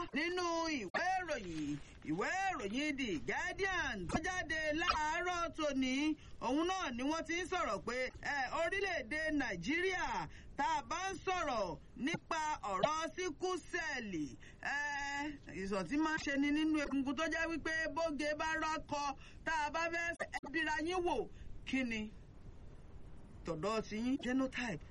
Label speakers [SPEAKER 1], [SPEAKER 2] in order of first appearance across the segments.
[SPEAKER 1] nínú ìwé ìròyìn ìwé ìròyìn The Guardian tó jáde láàárọ̀ tòní òun náà ni wọ́n ti ń sọ̀rọ̀ pé orílẹ̀-èdè Nàìjíríà tá a bá ń sọ̀rọ̀ nípa ọ̀rọ̀ síkúsẹ̀lì ìsọ̀tí máa ń ṣe ni nínú egungun tó jẹ́ wípé bóge bá rọ́kọ tá a bá fẹ́ ẹbíra yín wò kí ni tọ̀dọ̀ ti yín genotype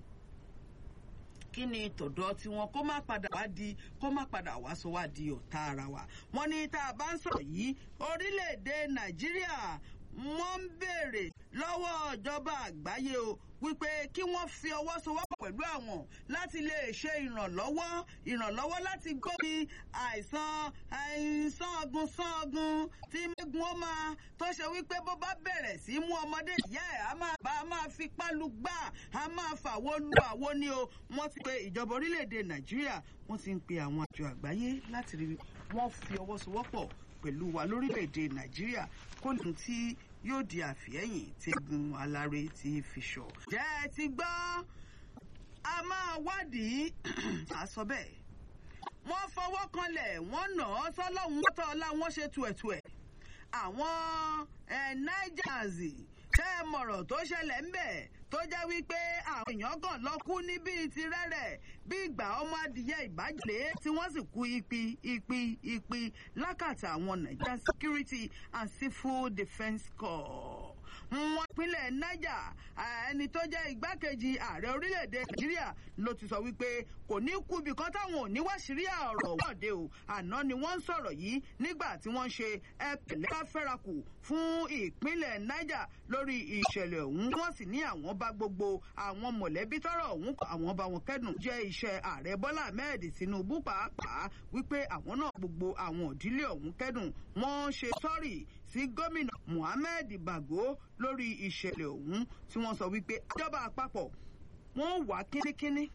[SPEAKER 1] kí ni tọ̀dọ̀ tiwọn kó má padà wá di kó má padà wá sọ wá di ọ̀tá ara wa wọ́n ní tá a bá ń sọ̀rọ̀ yìí orílẹ̀-èdè Nàìjíríà wọ́n ń béèrè lọ́wọ́ ìjọba àgbáyé o wípé kí wọ́n fi ọwọ́ sowọ́pọ̀ pẹ̀lú àwọn láti lè ṣe ìrànlọ́wọ́ ìrànlọ́wọ́ láti gbóbi àìsàn àìsàn ọ̀gùn sàn ọ̀gùn tí mẹ́gun ó máa tó ṣe wípé bó bá bẹ̀rẹ̀ sí mú ọmọdé ìyá ẹ̀ á máa bá a máa fi pálu gbà á máa fàwo lu àwo ni o wọ́n ti pe ìjọba orílẹ̀-èdè Nàìjíríà wọ́n ti ń pe àwọn àjọ àgbáyé láti rí wọ́n fi ọwọ́ sowọ́pọ̀ pẹ̀lú wa lórílẹ̀-èdè Nàìjíríà kó lóun tí yóò di àfihẹ́yìn tí egun aláré ti fi ṣọ. jẹ́ ẹ ti gbọ́ a máa wádìí àsọ bẹ́ẹ̀. wọ́n fọwọ́ kanlẹ̀ wọ́n nà ọ́ sọ́lọ́hún mọ́tò ọlá wọn ṣe tuẹ̀tuẹ̀. àwọn Nigers ṣe é mọ̀rọ̀ tó ṣẹlẹ̀ ń bẹ̀ tó jẹ́ wípé àwọn èèyàn kan lọ kú ní bíi ti rẹ́rẹ̀ bí ìgbà ọmọ adìyẹ ìbàjẹ́ tí wọ́n sì kú ipi ipi ipi lákàtà àwọn Nigeria Security and Civil Defence Corps wọ́n pínlẹ̀ Niger ẹni tó jẹ́ igbákejì ààrẹ orílẹ̀-èdè Nàìjíríà ló ti sọ wípé kò ní kú ibì kan táwọn ò ní wá sírí ọ̀rọ̀ wọ́ọ̀dẹ o àná ni wọ́n ń sọ̀rọ̀ yìí nígbà tí wọ́n ń ṣe ẹ̀pẹ̀lẹ́ bá fẹ́rakù fún ìpínlẹ̀ Niger lórí ìṣẹ̀lẹ̀ ọ̀hún wọ́n sì ní àwọn bá gbogbo àwọn mọ̀lẹ́bí tọ́rọ̀ ọ̀hún àwọn bá wọn kẹ́dùn jẹ́ iṣẹ́ ààrẹ Bọ́lá Ahmed Tinubu pàápàá wípé àwọn náà gbogbo àwọn òdílé ọ̀hún kẹ́dùn wọ́n ṣe sọ́rì sí gómìnà Muhammed Bago lórí ìṣẹ̀lẹ̀ ọ̀hún tí wọ́n sọ wípé ìjọba àpapọ̀ wọ́n wà kínníkínní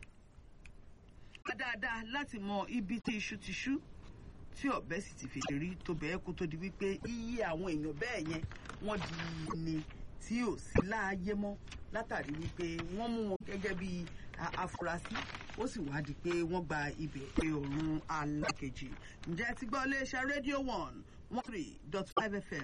[SPEAKER 1] dáadáa láti mọ ibi tí iṣu ti ṣú tí ọ̀bẹ sì ti fèdè rí tó bẹ́ẹ̀ kó tó di wípé iye àwọn èèyàn bẹ́ẹ̀ yẹn wọ́n di ni tí ò sí láàyè mọ́ látàrí wípé wọ́n mú wọn gẹ́gẹ́ bí afurasí ó sì wá di pé wọ́n gba ibẹ̀ pé ọ̀run alákejì ǹjẹ́ ti gbọ́ iléeṣẹ́ rédíò one one three dot five fm